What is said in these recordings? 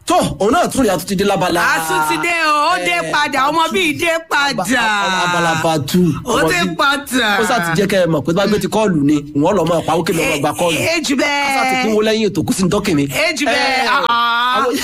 tó òun náà tún rí àtúntì dé lábala. àtúntìdé o ó dé padà ọmọ bíi dé padà abalaba tu. ó dé padà ó sá ti jẹ́ kẹ́ ẹ mọ̀ pé bá gbé ti kọ́ọ̀lù ni wọ́n lọ máa pawó kí lọ́ọ́ máa gba kọ́ọ̀lù. èjì ó sá ti bẹ́ẹ̀ kúnwó lẹ́yìn ètò kó sí ní tọ́kì mi. èjì bẹ́ẹ̀ Eh, ah. àwọn-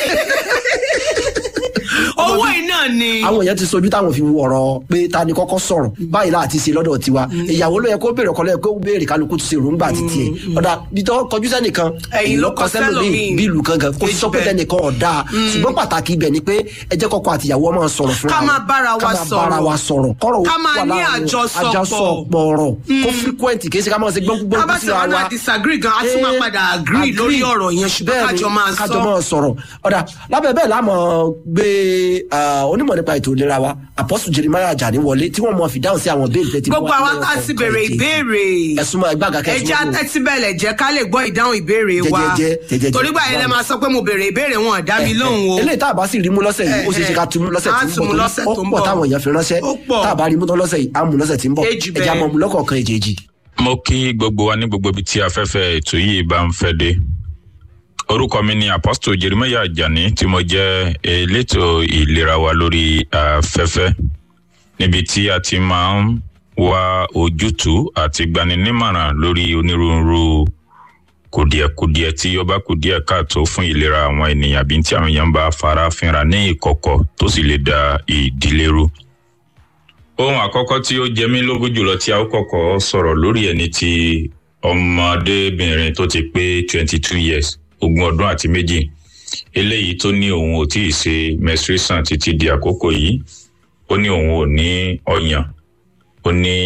owó iná ni àwọn èèyàn ti sojú táwọn fi wọ̀rọ̀ pé ta ni kọ́kọ́ sọ̀rọ̀ báyìí láti ṣe lọ́dọ̀ tiwa ìyàwó ló yẹ kó béèrè ọkọ lẹ́yìn kó béèrè kálukú ti ṣe èròǹgbà títí ẹ̀ ọ̀dà bitọ́ kọjú sẹ́nìkan Ẹ̀yìn ló kọ sẹ́lòmíì. bí ìlú kankan kó sọ pé Bẹ́ẹ̀. tẹnìkan ọ̀dà ṣùgbọ́n pàtàkì ibẹ̀ ni pé ẹ jẹ́ kọ́kọ́ àtìyàwó máa sọ̀rọ̀ fúnra Ká wọn. máa bára wa ká máa sọ̀rọ̀. bára wa sọ̀rọ̀ kọ́rọ̀ Ká máa wà ní láàrin àjọsọpọ̀. àjọsọpọ̀ ọ̀rọ̀ kó frequent kì í ṣe ká máa ṣe gbọ́ngbọ́n tábà tí wọn náà disagree gan a tún máa padà agree lórí ọ̀rọ̀ yẹn ṣùgbọ́n kájọ máa kájọ sọ máa sọ̀rọ̀ ọ̀dà lábẹ́ bẹ́ẹ̀ lámọ̀ gbé ah, onímọ̀ nípa ètò ìlera wa apọ́sù jeremiah ajani wọlé tí wọ́n mọ̀ fi dáhùn sí àwọn béèrè tẹ́tí gbogbo àwọn tá a ti bèrè ìbéèrè ẹ̀sùn máa gbàgà ẹja kẹsùn tẹ́tí bẹ̀lẹ̀ jẹ́ ká lè gbọ́ ìdáhùn ìbéèrè wa Jẹ́jẹ́jẹ́, jẹ́jẹ́jẹ́. torí gbà yẹn lẹ máa sọ pé mo bèrè ìbéèrè wọn ò dá mi lóhùn o eléyìí tá a bá sì rí mú lọ́sẹ̀ yìí ó ṣeé ṣe ká tún mú lọ́sẹ̀ Á tí ń tún mú bọ̀ lọ́sẹ̀ tó tó ń ó pọ̀ bọ̀. táwọn èèyàn fi ránṣẹ́ Ó pọ̀. tá a bá rí mú tán lọ́sẹ̀ yìí á mú lọ́sẹ̀ tí ń bọ̀ Èjì ẹja bẹ́ẹ̀. mọ̀ mú lọ́kọ̀ọ̀kan èjèèjì. mo kí gbogbo wa ní gbogbo ibi tí afẹ́fẹ́ ètò yìí bá ń fẹ́ dé orúkọ mi ni apostle jeremiah ajani tí mo jẹ́ elétò ìlera wa lórí afẹ́fẹ́ níbi tí a ti máa ń wá ojútùú àti gbaninímọ̀ràn lórí onírúurú kùdìẹ̀kudiẹ tí ó bá kùdìẹ̀ káàtó fún ìlera àwọn ènìyàn àbí tí àwọn èèyàn bá fara fínra ní ìkọ̀kọ̀ tó sì lè da ìdílé rú ohun àkọ́kọ́ tí ó jẹ mí lógún jùlọ tí a ó kọ́kọ́ sọ̀rọ̀ lórí ẹ̀ ní ti ọmọdébìnrin tó ti pé twenty two years ogún ọdún àti méjì eléyìí tó ní òun ò tíì ṣe menstruation títí di àkókò yìí ó ní òun ò ní ọyàn ó ní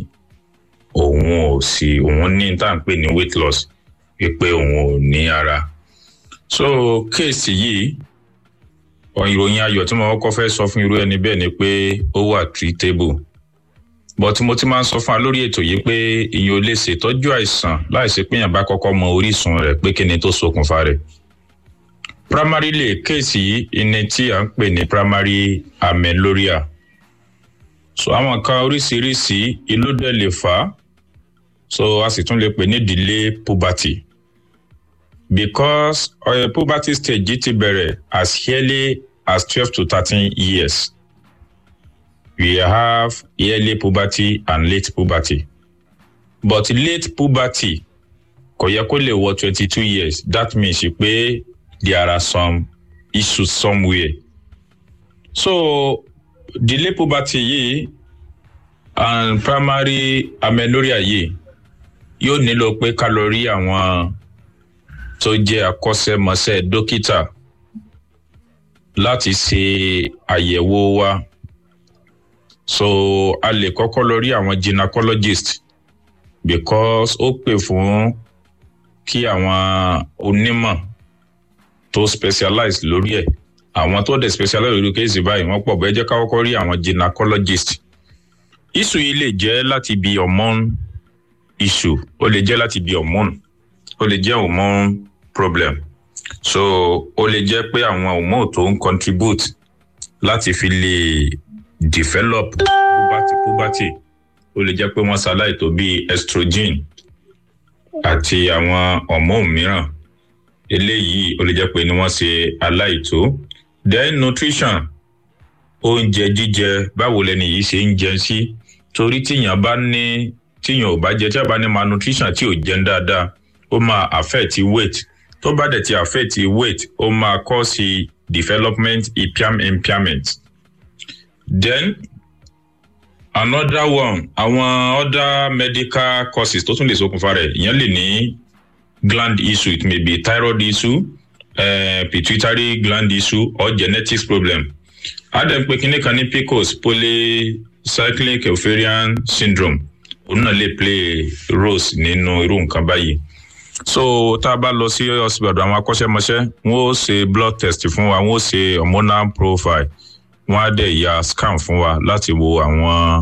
òun ò sí òun ní tá à ń pè ní weight loss wípé òun ò ní ara so kéèsì yìí ọ ìròyìn ayọ̀ tí mo kọ́kọ́ fẹ́ sọ fún irú ẹni bẹ́ẹ̀ ni pé ó wà treatable but mo ti máa ń sọ fún wa lórí ètò yìí pé ìyẹn ò lè ṣètọ́jú àìsàn láìsí pé èèyàn bá kọ́kọ́ mọ orísun rẹ̀ pé kí ni tó ṣokùnfà rẹ̀ primarily kéèsì yìí ni tí à ń pè ní primary amenorrhea so àwọn nǹkan oríṣiríṣi ìlú dẹ̀ lè fà á so a sì tún lè pè ní delay puberty because uh, puberty stage yìí ti bẹ̀rẹ̀ as early as twelve to thirteen years we have early puberty and late puberty but late puberty kò yẹ kó lè wọ twenty two years that means pé there are some issues somewhere so delay puberty yìí and primary amenorrhea yìí yóò nílò pé ká lọ rí àwọn tó jẹ́ akọ́ṣẹ́mọṣẹ́ dókítà láti ṣe àyẹ̀wò wa so a lè kọ́kọ́ lọ rí àwọn gynecologist because ó pè fún kí àwọn onímọ̀ tó specialize lórí ẹ̀ àwọn tó dẹ̀ specialize lórí kéèsì báyìí wọ́n pọ̀ bẹ́ẹ̀ jẹ́ ká kọ́kọ́ rí àwọn gynecologist issue yìí lè jẹ́ láti bí hormone issue ó lè jẹ́ láti bí hormone ó lè jẹ́ hormone problem so ó lè jẹ́ pé àwọn hormone tó ń contribute láti fi lè develop puberty puberty ó lè jẹ́ pé wọ́n ṣaláìtó bíi estrogen àti àwọn hormone mìíràn eléyìí ó lè jẹ́ pé ni wọ́n ṣe aláìtó then nutrition oúnjẹ jíjẹ báwo lẹni yìí ṣe ń jẹ sí torí tíyàn bá ní tíyàn ò bá jẹ tí a bá ní malnutrition tí ò jẹun dáadáa ó máa affect weight tó bá dẹ̀ ti affect weight ó máa cause development impairment then another one àwọn other medical causes tó tún lè ṣokùnfà rẹ̀ ìyẹn lè ní gland issue it may be thyroid issue uh, pituitary gland issue or genetics problem adam pé kíní kan ní pcos polycyclic ovarian syndrome òun náà lè play roles nínú irú nǹkan báyìí so tá a bá lọ sí hospital àwọn akọ́ṣẹ́mọṣẹ́ wọ́n ó ṣe blood test fún wa wọ́n ó ṣe hormonal profile wọ́n á dẹ̀ ya scan fún wa láti wo àwọn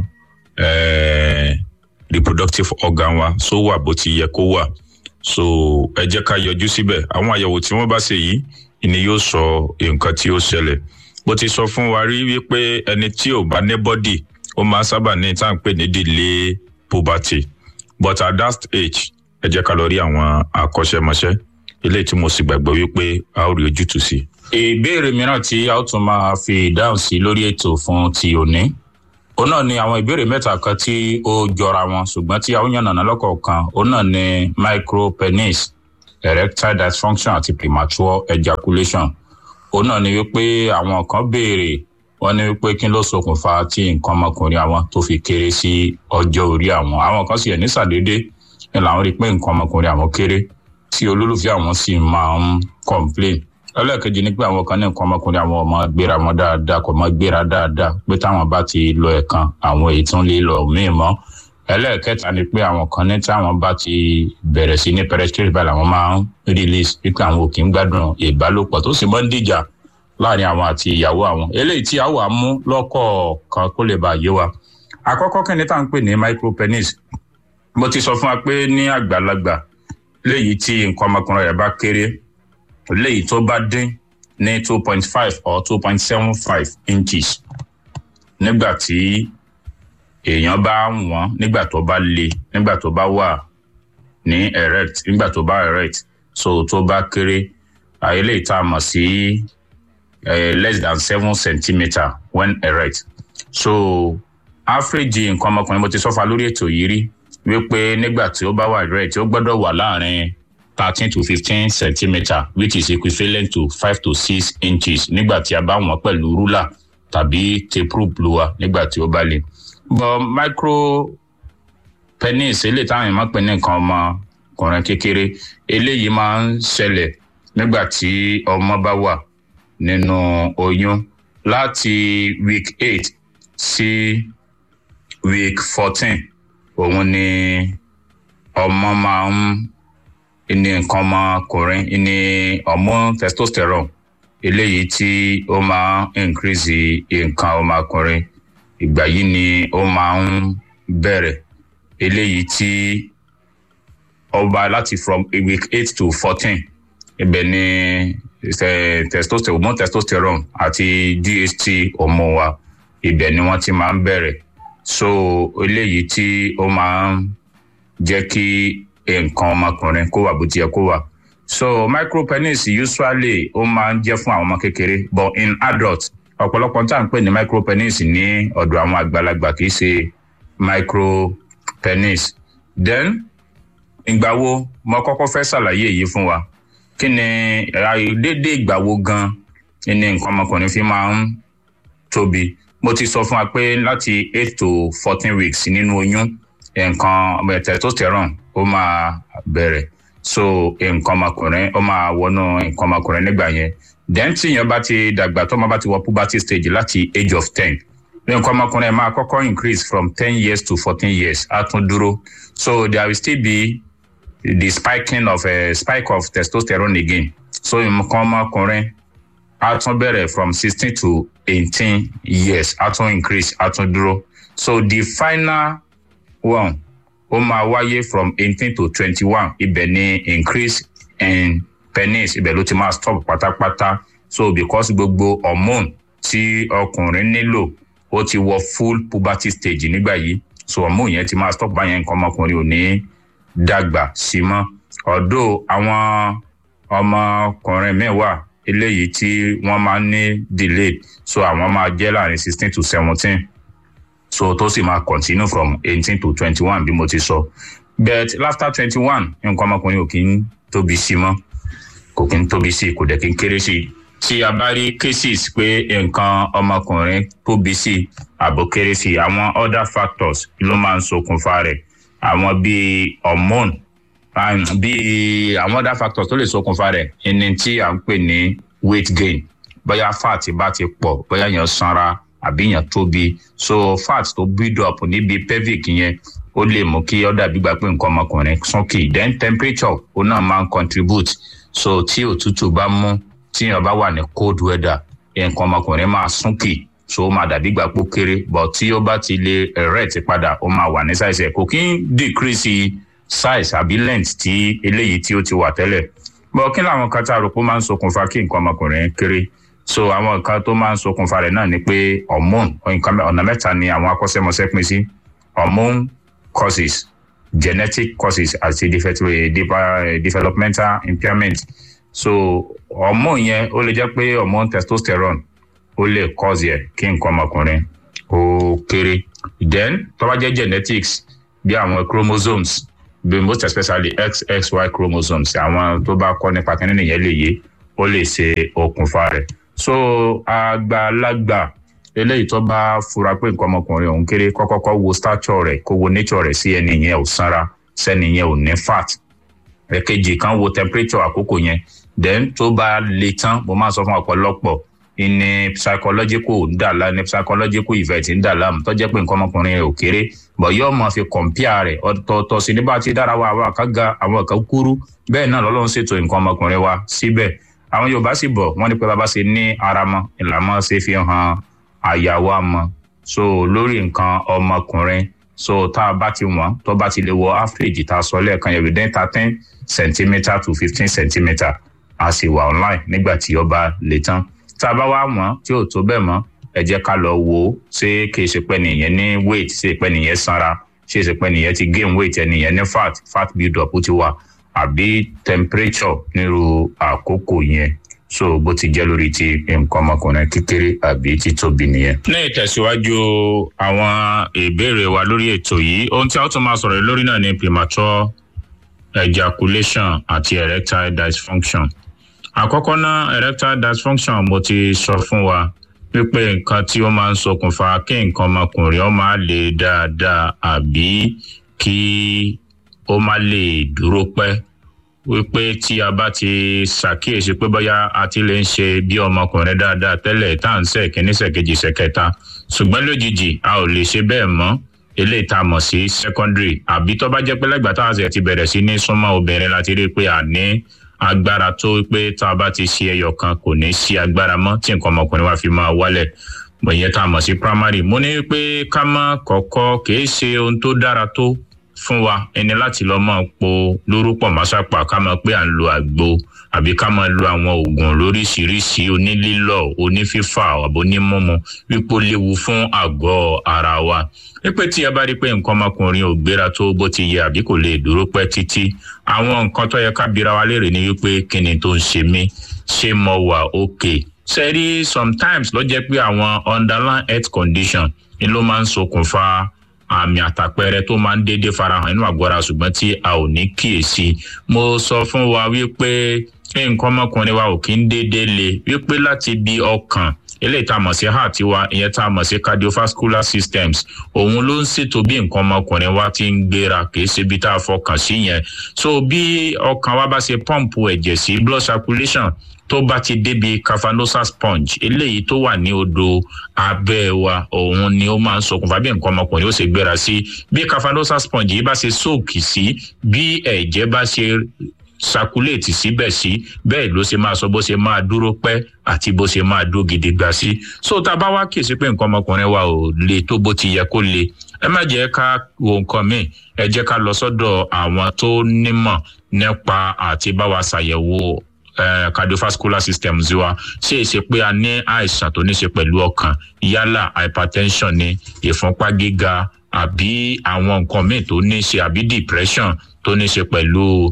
eh, reproductive organ wa so wà bó ti yẹ kó wà so ẹ jẹ́ ká yọjú síbẹ̀ àwọn àyẹ̀wò tí wọ́n bá ṣe yìí ni yóò sọ nǹkan tí ó ṣẹlẹ̀ bó ti sọ fún wa rí wípé ẹni tí ò bá ní bọ́dì ó máa sábà ní tá à ń pè ní delay puberty but at that age ẹ jẹ́ ká lọ rí àwọn akọ́ṣẹ́mọṣẹ́ eléyìí tí mo sì gbàgbọ́ wípé a ó rí ojútùú sí i. ìbéèrè mìíràn tí a ó tún máa fi ìdáhùn sí lórí ètò fún ti òní òun náà ni àwọn ìbéèrè mẹ́ta kan tí ó jọra wọn ṣùgbọ́n tí a ó yànnàná lọ́kọ̀ọ̀kan òun náà ni micropenis erectile dysfunction àti premature ejaculation òun náà ni wípé àwọn kan béèrè wọn ní wípé kí ló ṣokùnfà tí nǹkan ọmọkùnrin àwọn tó fi kéré sí ọjọ́ orí àwọn àwọn kan sì ẹ̀ ní sàdédé ni làwọn rí i pé nǹkan ọmọkùnrin àwọn kéré tí olólùfẹ́ àwọn sì máa ń complain ẹlẹ́ẹ̀kejì ni pé àwọn kan ní nǹkan ọmọkùnrin àwọn ọmọ gbéra wọn dáadáa kò mọ gbéra dáadáa pé táwọn bá ti lọ ẹ̀kan àwọn èyí tún lè lọ míì mọ́ ẹlẹ́ẹ̀kẹta ni pé àwọn kan ní táwọn bá ti bẹ̀rẹ̀ sí ní penetrate báyìí làwọn máa ń release wípé àwọn ò kì í gbádùn ìbálòpọ̀ tó sì máa ń dìjà láàrin àwọn àti ìyàwó àwọn eléyìí tí a wà mú lọ́kọ̀ọ̀kan kó lè bá yé wa àkọ́kọ́ kí ni tá à ń pè ní micropenis mo ti sọ fún wa pé ní àgbàlagbà léyìí tí nǹkan ọmọkùnrin rẹ̀ bá kéré léyìí tó bá dín ní two point five or two point seven five inches nígbà tí èèyàn bá wọ́n nígbà tó bá le nígbà tó bá wà ní erect nígbà tó bá erect so tó bá kéré eléyìí tá a mọ̀ sí less than seven centimetre when erect so average nǹkan ọmọkùnrin mo ti sọ́fà lórí ètò yìí rí wípé nígbà tí ó bá wà erect ó gbọ́dọ̀ wà láàrin thirteen to fifteen centimetre which is equivalent to five to six inches nígbà tí a bá wọ̀n pẹ̀lú rúlà tàbí tape rule wa nígbà tí ó bá le. but micro penis eléyìí táwọn èèyàn máa ń pè ní nǹkan ọmọkùnrin kékeré eléyìí máa ń ṣẹlẹ̀ nígbà tí ọmọ bá wà nínú oyún láti week eight sí week fourteen òun ni ọmọ máa ń ní nǹkan ọmọkùnrin ní hormone testosterone eléyìí tí ó máa ń increase nǹkan ọmọkùnrin ìgbà yìí ni ó máa ń bẹ̀rẹ̀ eléyìí tí ọba láti from week eight to fourteen ibẹ̀ ni testosterone hormone testosterone àti dht hormone wa ibẹ̀ ni wọ́n ti máa ń bẹ̀rẹ̀ so eléyìí tí ó máa ń jẹ́ kí nǹkan ọmọkùnrin kó wà bó ti yẹ kó wà so micropenis usually ó máa ń jẹ́ fún àwọn ọmọ kékeré but in adult ọ̀pọ̀lọpọ̀ tá à ń pè ní micropenis ní ọ̀dọ̀ àwọn àgbàlagbà kì í ṣe micropenis then ìgbà wo mo kọ́kọ́ fẹ́ ṣàlàyé èyí fún wa kí ni déédéé ìgbà wo gan ni nǹkan ọmọkùnrin fi máa ń tóbi mo ti sọ fún wa pé láti eight to fourteen weeks nínú oyún nǹkan testosterone ó máa bẹ̀rẹ̀ so nǹkan ọmọkùnrin ó máa wọnú nǹkan ọmọkùnrin nígbà yẹn then tí èèyàn bá ti dàgbà tó máa bá ti wọ puberty stage láti age of ten nǹkan ọmọkùnrin máa kọ́kọ́ increase from ten years to fourteen years á tún dúró so there will still be the spiking of a spike of testosterone again so nǹkan ọmọkùnrin á tún bẹ̀rẹ̀ from sixteen to eighteen years á tún increase á tún dúró so the final one ó máa wáyé from eighteen to twenty-one ibẹ̀ ni increase in penis ibẹ̀ ló ti máa stop pátápátá so because gbogbo hormone tí ọkùnrin nílò ó ti wọ full puberty stage nígbà yìí so hormone yẹn ti máa stop báyẹn nǹkan ọmọkùnrin ò ní dàgbà sí mọ́ ọ̀dọ́ àwọn ọmọkùnrin míì wà eléyìí tí wọ́n máa ń ní delayed so àwọn máa jẹ́ láàrin sixteen to seventeen so tó sì máa continue from eighteen to twenty-one bí mo ti sọ but after twenty-one nǹkan ọmọkùnrin ò kí ń tóbi sí mọ́ kò kí ń tóbi sí kò dẹ̀ kí ń kéré sí tí a bá rí cases pé nǹkan ọmọkùnrin tóbi sí àbò kéré sí àwọn other factors ló máa ń ṣokùnfà rẹ̀ àwọn bíi hormone bíi àwọn other factors tó lè ṣokùnfà rẹ̀ ẹni tí à ń pè ní weight gain bóyá fat bá ti pọ̀ bóyá yẹn sanra àbí yẹn tóbi so fat tó build up níbi pelvic yẹn ó lè mú kí ó dàbí gbà pé nǹkan ọmọkùnrin súnkì then temperature ó náà máa ń contribute so tí òtútù bá mú tí yẹn bá wà ní cold weather nǹkan ọmọkùnrin máa súnkì so ó máa dàbí gbà pé ó kéré but tí ó bá ti lè erect padà ó máa wà ní size ẹ̀ kò kí ń decrease size àbí length tí eléyìí tí ó ti wà tẹ́lẹ̀ but kí làwọn kan tá a rò pé ó máa ń ṣokùnfà kí nǹkan ọmọkùnrin kéré so àwọn nǹkan tó máa ń ṣokùnfà rẹ̀ náà ni pé hormone nǹkan ọ̀nà mẹ́ta ni àwọn akọ́ṣẹ́mọṣẹ́ pín sí hormone causes genetic causes àti developmental impairment so hormone yẹn ó lè jẹ́ pé hormone testosterone ó lè cause yẹ kí nǹkan ọmọkùnrin ó kéré then tó bá jẹ́ genetics bí àwọn chromosomes bí most especially xxy chromosomes àwọn tó bá kọ́ nípa kínní nìyẹn lè yé ó lè ṣe okùnfà rẹ̀ so àgbàlagbà eléyìí tó bá fura pé nǹkan ọmọkùnrin òun kéré kọ́kọ́kọ́ wo stature rẹ̀ kó wo nature rẹ̀ sí ẹni yẹn ò sanra sẹ́ni yẹn ò ní fat ẹ̀kejì kan wo temperature àkókò yẹn then tó bá le tán mo máa sọ fún ọ̀pọ̀lọpọ̀ ní psychological ń dà lá ní psychological event ń dà láàmú tó jẹ́ pé nǹkan ọmọkùnrin rẹ̀ ò kéré bọ̀ yóò máa fi compare rẹ̀ ọ̀tọ̀ọ̀tọ̀ sí nígbà tí dára wa àwọn kan ga àwọn kan kúrú bẹ́ẹ̀ náà lọ́lọ́run ṣètò nǹkan ọmọkùnrin wa síbẹ̀ àwọn yorùbá sì bọ̀ wọ́n ní pé bàbá ṣe ní ara mọ́ ìlànà ṣe fi hàn àyà wa mọ́ so lórí nǹkan ọmọkùnrin so tá a bá ti wọ̀n tó bá ti lè wọ average tá a sọ lẹ́ẹ̀kan yẹn within thirteen centimetre to fifteen centimetre a sì wà online nígbà tí ó bá le tán tá a bá wá wọ̀n tí ò tó bẹ́ẹ̀ mọ́ ẹ jẹ́ ká lọ wò ó ṣé kì í ṣe pé nìyẹn ní weight ṣe pé nìyẹn sanra ṣé ṣe pé nìyẹn ti gain weight ẹnìyẹn ní fat fat build up ó ti wà àbí temperature nírú àkókò yẹn so bó ti jẹ́ lórí ti nǹkan ọmọkùnrin kékeré àbí títóbi nìyẹn. ní ìtẹ̀síwájú àwọn ìbéèrè wa lórí ètò yìí ohun tí a ó tún máa sọ̀rọ̀ lórí náà ni premature ejaculation àti erectile dysfunction. àkọ́kọ́ náà erectile dysfunction mo ti sọ fún wa wípé nǹkan tí ó máa ń ṣokùnfà kí nǹkan ọmọkùnrin ó máa le dáadáa àbí kí ó má lè dúró pẹ́ wípé tí a bá ti ṣàkíyèsí pé bóyá a ti lè ń ṣe bí ọmọkùnrin dáadáa tẹ́lẹ̀ tá à ń ṣe kíní ṣèkejì ṣèkẹta ṣùgbọ́n lójijì a ò lè ṣe bẹ́ẹ̀ mọ́ eléyìí tá a mọ̀ sí secondary àbí tó bá jẹ́ pé lẹ́gbàá tá a ṣe ti bẹ̀rẹ̀ sí ní súnmọ́ obìnrin láti rí i pé a ní agbára tó pé tá a bá ti ṣe ẹyọ kan kò ní sí agbára mọ́ tí nǹkan ọmọkùnrin wa fi máa wálẹ̀ ìyẹn tá a mọ̀ sí primary mo ní pé ká má kọ́kọ́ kì í ṣe ohun tó dára tó fún wa ẹni láti lọ máa po lórúkọ másápà ká máa pé à ń lo àgbo àbí ká máa lo àwọn oògùn lóríṣiríṣi onílílọ onífífà àbò onímọmọ wípé ó léwu fún àgọ ara wa wípé tí ẹ bá rí pé nǹkan ọmọkùnrin ò gbéra tó bó ti yẹ àbí kò lè dúró pẹ́ títí àwọn nǹkan tó yẹ ká bira wa léèrè ni wípé kí ni tó ń ṣe mí ṣé mo wà òkè sẹ́rí sometimes ló jẹ́ pé àwọn underlying health condition ni ló máa ń ṣokùnfà àmì àtàpẹrẹ tó máa ń déédéé farahàn nínú àgọ́ ara ṣùgbọ́n tí a ò ní kíyèsí mo sọ fún wa wípé nǹkan ọmọkùnrin wa ò kí ń déédéé le wípé láti bí ọkàn eléyìí tá a mọ̀ sí heart wa ìyẹn tá a mọ̀ sí cardiovascular systems òun ló ń ṣètò bí nǹkan ọmọkùnrin wa ti ń gbéra kìí ṣe bí tá a fọkàn sí yẹn so bí ọkàn wa bá ṣe pọ́ǹpù ẹ̀jẹ̀ sí blood circulation tó bá ti débi cavanosa sponge eléyìí tó wà ní odò abẹ́ wa òun ni ó máa ń ṣokùnfà bí nǹkan ọmọkùnrin ó ṣe gbéra sí bí cavanosa sponge yìí bá ṣe sóòkì sí bí ẹ̀jẹ̀ bá ṣe sakuléètì síbẹ̀ sí bẹ́ẹ̀ ló ṣe máa sọ bó ṣe máa dúró pẹ́ àti bó ṣe máa dúró gidi gbà sí. so tá a bá wá kíyèsí pé nǹkan ọmọkùnrin wa ò le tó bó ti yẹ kó le ẹ má jẹ́ ká wo nǹkan míì ẹ jẹ́ ká lọ sọ́dọ̀ àwọn tó nímọ̀ nípa àti bá wa ṣàyẹ̀wò Uh, cardiovascular system wa ṣe é ṣe pé a ní àìsàn tó ní ṣe pẹ̀lú ọkàn yálà hypertension ni ìfúnpá gíga àbí àwọn nǹkan míì tó ní ṣe àbí depression tó ní ṣe pẹ̀lú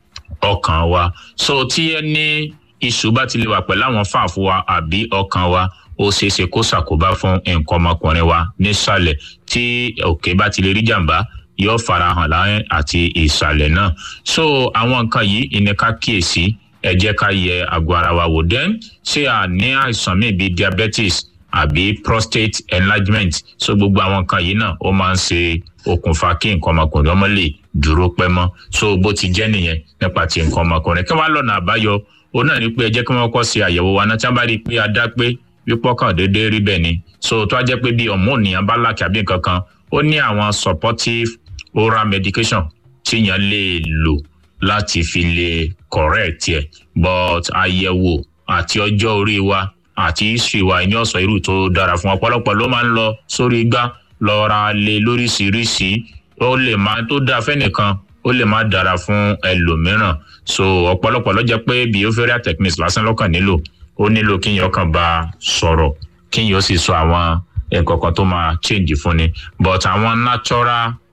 ọkàn wa so tí ẹ ní iṣu bá ti lè wà pẹ̀lú àwọn fàáfù wa àbí ọkàn wa ó ṣeé ṣe kó ṣàkóbá fún nǹkan ọmọkùnrin wa nísàlẹ̀ tí òkè bá ti lè rí jàǹbá yóò farahàn láyé àti ìsàlẹ̀ náà so àwọn nǹkan yìí ìníká kíyèsí ẹ jẹ́ ká yẹ àgọ́ ara wa wò then ṣé a ní àìsàn míì bíi diabetes àbí prostate enlargement so gbogbo àwọn nǹkan yìí náà ó máa ń ṣe okùnfà kí nǹkan ọmọkùnrin ọmọ lè dúró pẹ́ mọ́ so bó ti jẹ́ nìyẹn nípa ti nǹkan ọmọkùnrin kí wọ́n á lọ́nà àbáyọ òun náà ní pé ẹ jẹ́ kí wọ́n kọ́ ṣe àyẹ̀wò wa náà tí wọ́n bá rí i pé a dá pé wípọ́ kàn déédéé rí bẹ́ẹ̀ ni so tó a jẹ́ pé bí ọ̀mọ́nìyàn bá láàkì àbí nǹkan kan ó ní àwọn supportive oral medication tíyàn lè lò láti fi lè correct ẹ but àyẹ̀wò àti ọjọ́ orí wa àti history wa ní ọ̀sán irú tó dára fún ọ̀pọ̀lọpọ̀ ló máa ń lọ sórí igbá lọ ra lé lóríṣiríṣi ó lè máa tó dáa fẹ́nìkan ó lè má dára fún ẹlòmíràn so ọ̀pọ̀lọpọ̀ ló jẹ́ pé behavioral techniques lásán lọ́kàn nílò ó nílò kíyàn kàn bá sọ̀rọ̀ kíyàn ó sì sọ àwọn nǹkan kan tó máa change fún ni but àwọn natural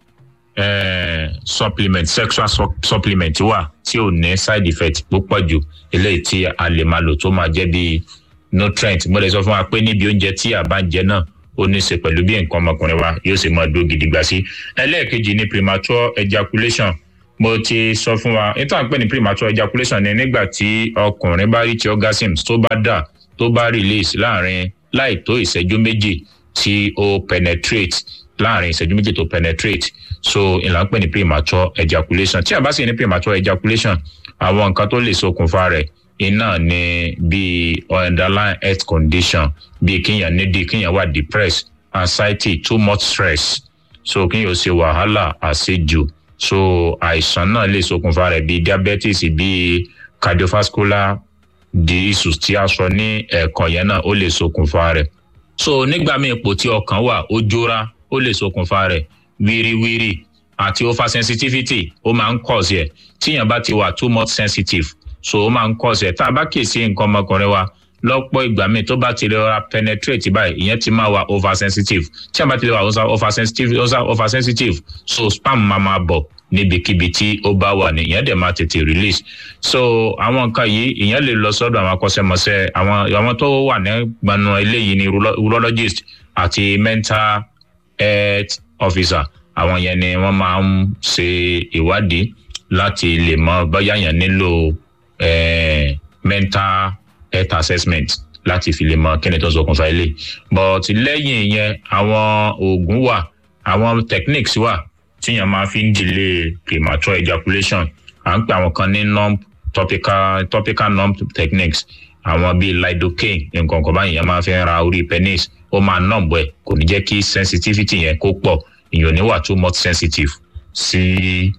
eh, supplement sexual su- supplement wà tí ò ní side effect púpọ̀ jù eléyìí tí a lè máa lò tó máa jẹ́ bí nutrient mo lè sọ fún wa pé níbi oúnjẹ tí a bá ń jẹ náà ó ní í ṣe pẹ̀lú bí nǹkan ọmọkùnrin wa yóò ṣe máa dúró gidigba sí ẹlẹ́ẹ̀kejì ni premature ejaculation mo ti sọ fún wa nítorí à ń pè ní premature ejaculation ni nígbà tí ọkùnrin bá reach orgasm tó bá dà tó bá release láàrin láì tó ìṣẹ́jú méjì tí ó penetrate láàrin ìṣẹ́jú méjì tó penetrate so ìlànà pè ní premature ejaculation tí a bá sì ní premature ejaculation àwọn nǹkan tó lè ṣokùnfà rẹ̀ iná ni bíi underlying health condition bíi kíyàn nídìí kíyàn wà depressed anxiety too much stress so kíyàn ó ṣe wàhálà àṣejù so àìsàn náà lè ṣokùnfà rẹ̀ bíi diabetes bíi cardiovascular disease tí a sọ ní ẹ̀ẹ̀kan yẹn náà ó lè ṣokùnfà rẹ̀ so nígbà míì ipò tí ọkàn wà ó jóra ó lè ṣokùnfà rẹ̀ wíríwírí àti oversensitivity ó máa ń cause ẹ̀ tíyàn bá ti wà too much sensitive so ó máa ń cause ẹ̀ tá a bá kíyèsí nǹkan ọmọkùnrin wa lọ́pọ̀ ìgbà míì tó bá ti lè ra penetrate báyìí ìyẹn ti máa wà oversensitive tí a bá ti lè wà oversensitive oversensitive so spam máa máa bọ̀ níbikíbi tí ó bá wà ní ìyẹn dẹ̀ máa tètè release so àwọn nǹkan yìí ìyẹn lè lọ sọ́dọ̀ àwọn akọ́ṣẹ́mọṣẹ́ àwọn àwọn tó wà ní gbanu eléyìí ni urologist àti mental health officer àwọn yẹn ni wọ́n máa ń ṣe ìwádìí láti lè mọ bóyá yẹn nílò eh, mental health assessment láti fi lè mọ kí ni tó ń ṣokùnfà ilé but lẹ́yìn yẹn àwọn oògùn wà àwọn techniques wà tíyàn máa fi ń delay premature ejaculation à ń pè àwọn kan ní numb topical topical numb techniques àwọn bíi lidocaine nǹkan kan báyìí yẹn máa fi ń ra orí penis ó máa numb ẹ kò ní jẹ́ kí sensitivity yẹn kó pọ̀ ìyẹn ò ní wà too much sensitive sí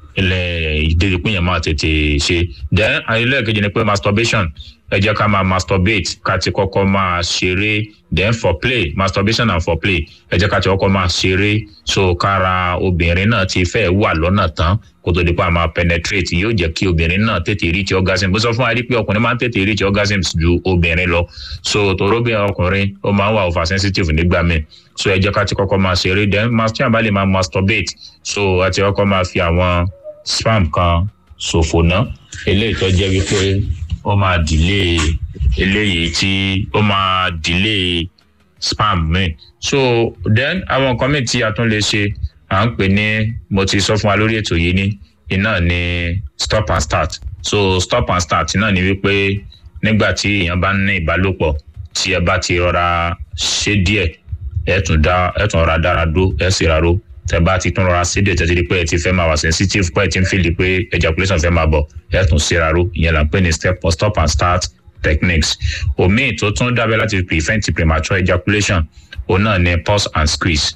ilẹ̀ ìdíje pé yẹn máa tètè ṣe then ẹlẹ́ẹ̀kejì ni pé masturbation ẹ jẹ́ ká máa masturbate ká ti kọ́kọ́ máa ṣeré then for play masturbation and for play ẹ jẹ́ ká ti kọ́kọ́ máa ṣeré so kára obìnrin náà ti fẹ́ wà lọ́nà tán kó tó di pa máa penetrate yóò jẹ́ kí obìnrin náà tètè reach orgasm bó sọ fún wa rí pé ọkùnrin máa ń tètè reach orgasm ju obìnrin lọ so toróbìn ọkùnrin ó máa ń wà over sensitive nígbà míì so ẹ jẹ́ ká ti kọ́kọ́ máa ṣeré then tí wọ́n bá lè máa masturbate so a ti kọ́kọ́ máa fi àwọn spam kan ṣòfò ná eléyìí tó jẹ́ wípé ó máa delay eléyìí tí ó máa delay spam mi so then àwọn nǹkan míì tí a tún lè ṣe à ń pè ní mo ti sọ fún wa lórí ètò yìí ní iná ní stop and start so stop and start náà ni wípé nígbà tí èèyàn bá ní ìbálòpọ̀ tí ẹ bá ti rọra ṣe díẹ̀ ẹ tún dá ẹ tún rọra dára dó ẹ sì ráró tẹ bá ti tún rọra sídìí tẹ ti di pé ẹ ti fẹ́ máa wà sensitive pé ẹ ti ń fìlì pé ejaculation fẹ́ máa bọ̀ ẹ tún sí ráró ìyẹn là ń pè ní step stop and start techniques omi tó tún dábẹ́ láti prevent premature ejaculation òun náà ni pause and squeeze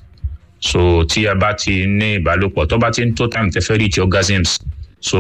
so tí ẹ bá ti ní ìbálòpọ̀ tó bá ti ń tó time tẹ fẹ́ reach orgasms so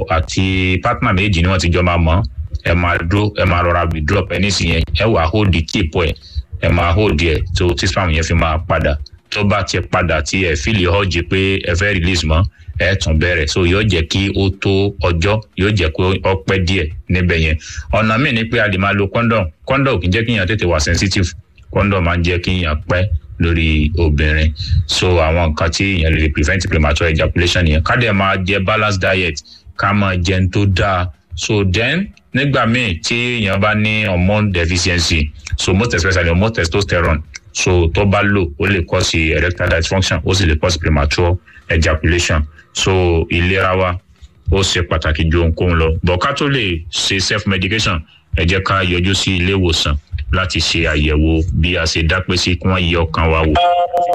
àti partner méjì ni wọ́n ti jọ máa mọ̀ ẹ máa dúró ẹ máa rọra withdraw penis yẹn ẹ wà hold the tip ẹ ẹ máa hold ẹ tó tí spam yẹn fi máa padà tó bá ti padà tí ẹ fílì ọjì pé ẹ fẹ́ release mọ́ ẹ tún bẹ̀rẹ̀ so yóò jẹ́ kí ó tó ọjọ́ yóò jẹ́ kó ọpẹ́ díẹ̀ níbẹ̀ yẹn ọ̀nà míì ni pé a lè máa lo condom condom kì í jẹ́ kí èèyàn tètè wà sensitive condom máa ń jẹ́ kí èèyàn pẹ́ lórí obìnrin so àwọn nǹkan tí èèyàn lè prevent premature ejaculation yẹn ká dẹ̀ máa jẹ balanced diet ká máa jẹun tó dáa so then nígbà míì tí èèyàn bá ní hormone deficiency so most especially hormone testosterone so tó bá lò ó lè cause erectile dysfunction ó sì lè cause premature ejaculation so ìlera wa ó ṣe pàtàkì ju ohunkóhun lọ bọ̀ ká tó lè ṣe self medication ẹ jẹ́ ká yọjú sí ilé ìwòsàn láti ṣe àyẹ̀wò bí a ṣe dápé sí kí wọ́n yẹ ọkàn wa wò.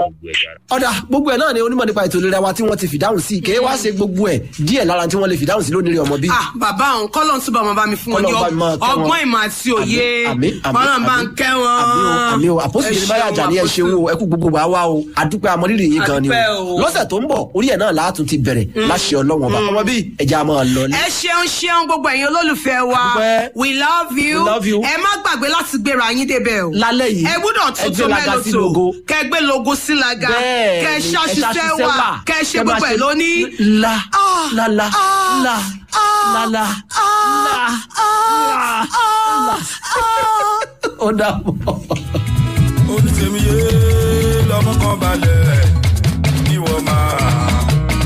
ọ̀dà gbogbo ẹ̀ náà ni onímọ̀ nípa ètò ìlera wa tí wọ́n ti fìdáhùn sí kì í wá ṣe gbogbo ẹ̀ díẹ̀ lára tí wọ́n lè fìdáhùn sí lónìí ọmọ bí. ah bàbá òun kọ́lọ́n túbọ̀ máa bá mi fún wọn ní Kọ́lọ́n bá mi máa kẹ́ wọn. ọgbọ́n ìmọ̀ àti òye Àmín, àmín, kọ́lọ́n bá ń àmín. kẹ́ wọn. àmì o àmì o àpòsí ìdílé báyà jà ní ẹ ṣeun o ẹ kú gbogbo wa wá o àdúpẹ́ amọ̀rírì yín gan ni Àdúpẹ́ o o. lọ́sẹ̀ tó ń bọ̀ orí ẹ̀ náà láàtún ti bẹ̀rẹ̀ láṣẹ ọlọ́wọ́n bá ọmọ bí ẹja máa lọ ní. ẹ ṣeun ṣeun gbogbo ẹ̀yin olólùfẹ́ wa Dúpẹ́. we love you We love you. ẹ má gbàgbé láti gbéra yín débẹ̀ o lálẹ́ yìí ẹ gbúdọ̀ ẹ gbé tuntun laga sí mélòó logo. tó kẹ gbé logo sí laga Bẹ́ẹ̀ kẹ ni, ṣàṣìṣẹ́ wà kẹ ṣe Kẹ máa gbogbo ẹ̀ lóní. la Ah, la la ah, la ah, la la la ah, ah, ah. ó dàbọ̀. onítẹ̀míyé lọ́mọ kan balẹ̀ ìwọ máa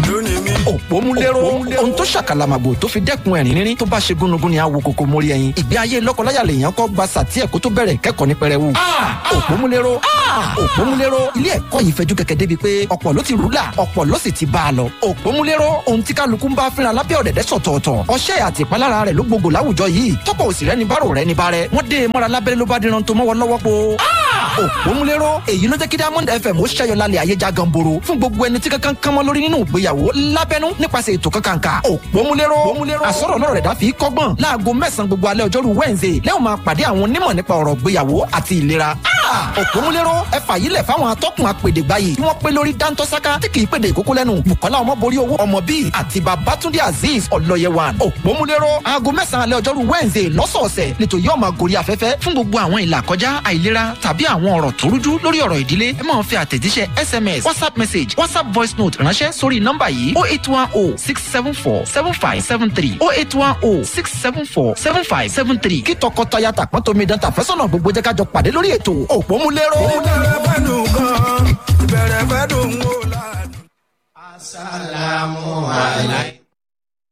òpómúléró ohun tó ṣàkàlàmàgbò tó fi dẹ́kun ẹ̀rín rírín tó bá ṣe gúnugún ni àwo kòkó mórí ẹyin ìgbé ayé lọ́kọláya lèèyàn kọ́ gba sàtí ẹ̀kọ́ tó bẹ̀rẹ̀ kẹ́kọ̀ọ́ ní pẹrẹwu. òpómúléró òpómúléró ilé ẹ̀kọ́ yìí fẹjú kẹ̀kẹ́ débi pé ọ̀pọ̀ ló ti rúlà ọ̀pọ̀ ló sì ti bá a lọ. òpómúléró ohun tí kálukú ń bá fínra lábẹ́ ọ̀dẹ̀dẹ̀ sọ̀tọ̀ọ̀tọ̀ ọṣẹ́ àti ìpalára rẹ̀ ló gbogbo láwùjọ yìí tọ́pọ̀ òsì rẹ̀ ní bárò rẹ̀ ní bárẹ̀ wọ́n dé e mọ́ra lábẹ́rẹ́ ló bá díran tó mọ́wọ́ lọ́wọ́ po. òpómúléró èyí ló jẹ́ kí diamond fm ó ṣẹ́yọ lálẹ́ ayé já ganboro fún gbogbo ẹni tí kankan kan mọ́ lórí nínú ìgbéyàwó lábẹ́nú nípasẹ̀ ètò kankanka òpómúléró àsọ̀rọ̀ lọ́rọ̀ rẹ̀ dá fi kọ́gbọ́n láago mẹ́sàn-án gbogbo alẹ́ ọjọ́rú wednesday lẹ́wọ̀n máa pàdé àwọn onímọ̀ nípa ọ̀rọ̀ ìgbéyàwó àti ìlera òpómúléró ẹ fàyílẹ̀ fáwọn atọ́kùn apèdègbáyì tí wọ́n pé lórí dáńtọ́sáká tí kì í pèdè ìkókó lẹ́nu bukola ọmọborí owó ọmọ bíi àti babatunde azeez ọlọ́yẹwàn òpómúléró aago mẹ́sàn-án alẹ́ ọjọ́rú wednesday lọ́sọ̀ọ̀sẹ̀ nítorí yóò máa gorí afẹ́fẹ́ fún gbogbo àwọn ìlà kọjá àìlera tàbí àwọn ọ̀rọ̀ tó rújú lórí ọ̀rọ̀ ìdílé ẹ máa fi àtẹ̀jíṣẹ́ sms whatsapp message whatsapp voice note ránṣẹ́ sórí nọ́mbà yìí oh eight one oh six seven four seven five seven three oh eight one oh six seven four seven five seven three kí tọkọtaya tàpọ́n tómi dán tàfẹ́sọ̀nà gbogbo jẹ́ kájọ pàdé lórí ètò òpómúléró. ìbẹ̀rẹ̀ fẹ́ dùn gan ìbẹ̀rẹ̀ fẹ́ dùn wò lánàá. Assalamu alaikum.